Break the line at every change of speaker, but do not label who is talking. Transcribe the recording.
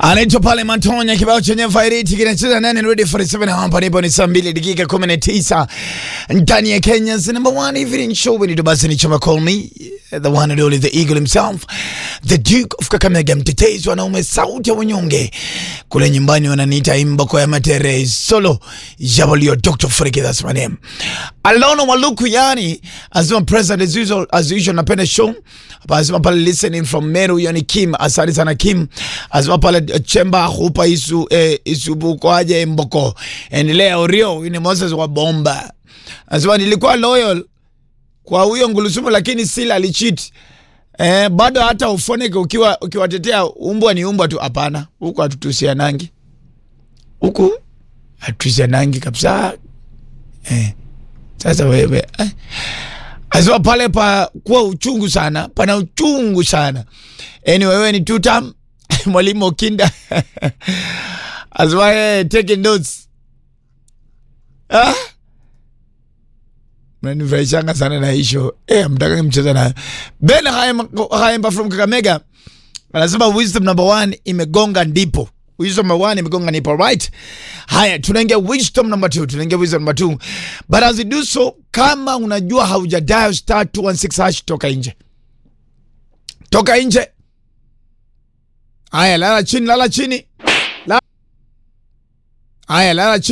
anaitwa pale Mantonya, kibao chenye fairiti kinacheza nane ready for 7 hapa nipo ni saa 2 dakika 19 ndani ya Kenya's number one evening show when it basi ni chama call me the one and only the eagle himself the duke of Kakamega mtetezi wanaume sauti ya wanyonge kule nyumbani wananiita imboko ya matere solo jabalio Dr. Freaky that's my name Alono Waluku yani azima president as usual as usual napenda show hapa azima pale listening from Meru yani Kim asante sana Kim azima pale chemba hupa isu eh, isu kwaje mboko endelea orio ni Moses wa bomba azima nilikuwa loyal kwa huyo ngulusumu lakini sila alicheat eh, bado hata ufoneke ukiwa ukiwatetea umbwa ni umbwa tu hapana huku hatutusianangi huku hatutusianangi kabisa eh. Sasa wewe eh. Azua pale pa kuwa uchungu sana, pana uchungu sana. Anyway, wewe ni tutam mwalimu Okinda azua eh, taking notes ah? Mnanifurahishanga sana na hisho eh, mtaka mcheza nayo. Ben Haemba from Kakamega anasema wisdom number one imegonga ndipo wisdom number one imegonga ndipo right haya tunaingia wisdom number two tunaingia wisdom number two but as we do so kama unajua hauja dial star 216 hash toka nje toka nje haya lala chini lala chini La- haya lala chini